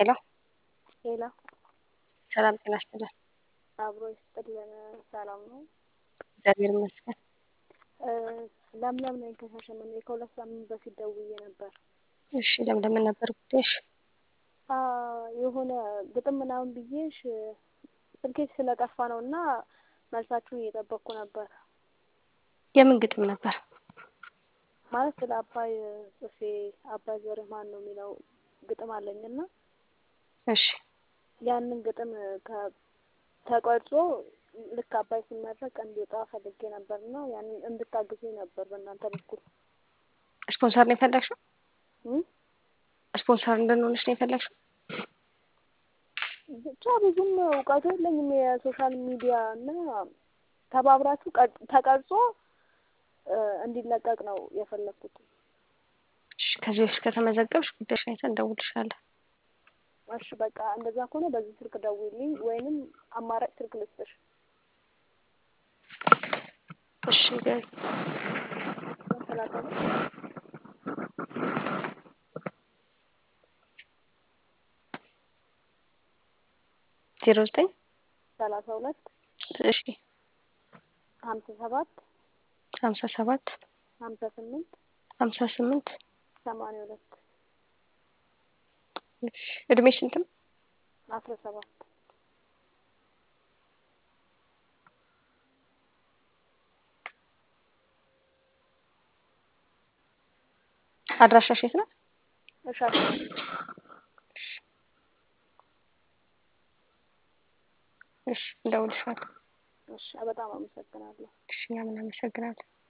ሄሎ ሄሎ ሰላም ጤና ይስጥልን። አብሮ ይስጥልን። ሰላም ነው? እግዚአብሔር ይመስገን። ለምለም ነኝ ከሻሸመኔ ከሁለት ሳምንት በፊት ደውዬ ነበር። እሺ ለምለም ምን ነበር ጉዳይሽ? የሆነ ግጥም ምናምን ብዬሽ ስልኬ ስለጠፋ ነው እና መልሳችሁን እየጠበቅኩ ነበር። የምን ግጥም ነበር? ማለት ስለ አባይ ጽፌ አባይ ዘርህ ማን ነው የሚለው ግጥም አለኝ እና እሺ ያንን ግጥም ተቀርጾ ልክ አባይ ሲመረቅ እንዲወጣ ፈልጌ ነበር እና ያንን እንድታግዙኝ ነበር በእናንተ በኩል። ስፖንሰር ነው የፈለግሽው? ስፖንሰር እንድንሆንሽ ነው የፈለግሽው? ብቻ ብዙም እውቀቱ የለኝም የሶሻል ሚዲያ እና ተባብራችሁ ተቀርጾ እንዲለቀቅ ነው የፈለግኩት። እሺ ከዚህ በፊት ከተመዘገብሽ ጉዳይሽን አይተን እንደውልልሻለን። እሺ በቃ እንደዛ ከሆነ በዚህ ስልክ ደውይልኝ ወይንም አማራጭ ስልክ ልስጥሽ። እሺ ገ- ሰላሳ ዜሮ ዘጠኝ ሰላሳ ሁለት እሺ ሀምሳ ሰባት ሀምሳ ሰባት ሀምሳ ስምንት ሀምሳ ስምንት ሰማንያ ሁለት እሺ እድሜሽ ስንት ነው? አስራ ሰባት አድራሻሽ የት ነው? እሻት እሺ እንደውልልሻለን። እሺ በጣም አመሰግናለሁ። እሺ እኛም እናመሰግናለን።